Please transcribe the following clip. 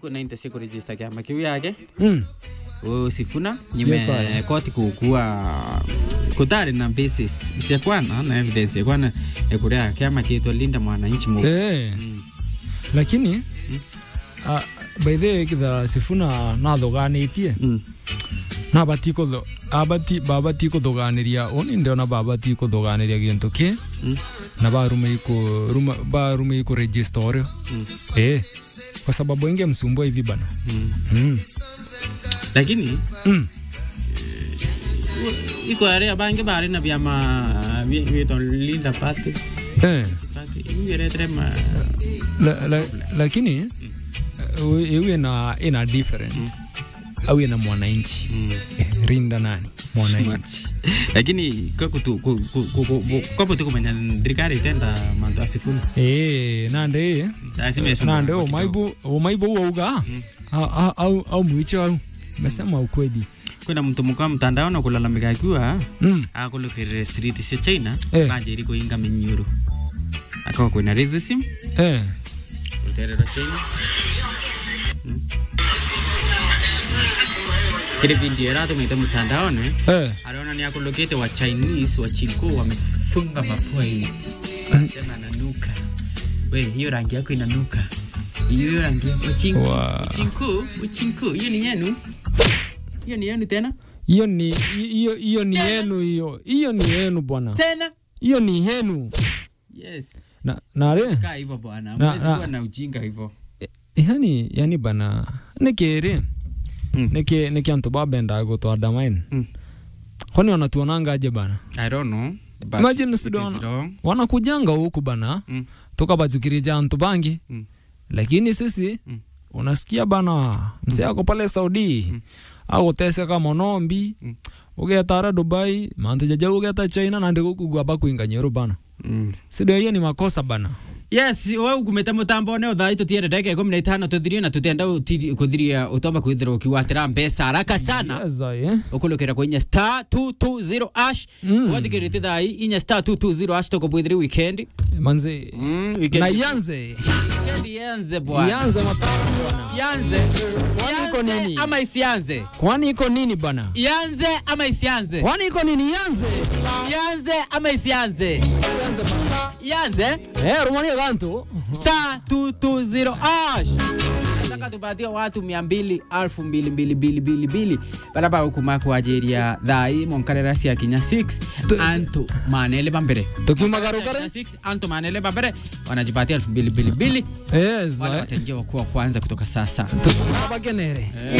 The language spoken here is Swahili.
kuna inte siku register kiama kiu yake mm. usifuna nyime Yes, sir. koti kukua kutari na basis isiakwana na evidence yakwana ekuria kiama kiitwa linda mwananchi mu eh. lakini uh, by the way kitha sifuna nathoganitie Mm. nabati kutho abati babati kuthoganiria oni ndiona babati kuthoganiria gintu ki Mm. na barume ku ruma barume ku register oryo Mm. eh kwa sababu inge msumbua hivi bana Mm. mm. lakini mm. iko area bange bari na vyama viitwa linda party eh party igeretere ma la, la, lakini uh, iwe na ina different au ina mwananchi Eh, rinda nani mwananchi lakini kwapo tukumenya thirikari itenda mantu asifuna eh nande nande umaibu umaibu wauga au au au mwicho au mesema ukweli kwina mtu mukwa mtandao na kulalamika akiwa mm. akulukirire street cia china Eh. manjiri kuinga minyuru akawa kwina racism eh guterera china Mm. kiri video iratumite mtandaoni eh aliona ni akulokete wa chinese wa chinko wamefunga mapua hivi anasema ananuka we hiyo rangi yako inanuka hiyo rangi yako chinku Wa- chinku chinku hiyo ni yenu hiyo ni yenu tena hiyo ni hiyo hiyo ni yenu hiyo hiyo ni yenu bwana tena hiyo ni yenu yes na nare kaa hivyo bwana Na- mwezi na- kuwa na ujinga hivyo yani yani bana nikiri Mm. niki niki antu babenda gutwada mine Mm. kwani wanatuonanga aje bana i don't know but Imagine it is sidona. wrong. wanakujanga huku bana Mm. tukabajukirija antu bangi Mm. lakini sisi Mm. unasikia bana msee ako pale saudi aguteseka monombi Mm. ugetara dubai mantu jaja ugeta china nandi gukugwa bakuinga nyeru bana Mm. sidio hiyo ni makosa bana yes we ukumite mutambo ne uthai tutiende ndagika ikumi na itano tuthirie na tutenda utiri- kuthiria utomba kwithira ukiwatira mbeca haraka sana Yeza, eh? ukulukira kwa inya star 220 ash Mm. wathikirite thai inya star 220 ash tukubwithire weekend manzi Mm, na weekend ianze weekend ianze bwana ianze mapema bwana ianze Kwani iko Ianze nini? ama isianze kwani iko nini bana ianze ama isianze kwani iko nini ianze ianze ama isianze ianze bana ianze eh rumania gantu star 220 ash nataka tupatie watu mia mbili alfu mbili mbili mbili mbili mbili baraba ukuma kuajiria thai monkarera cia kinya 6 antu manele bambere tukiumagarukare 6 antu manele bambere wanajipatia elfu mbili mbili mbili yes wale eh. wataingia wakuwa kwanza kutoka sasa tunabakenere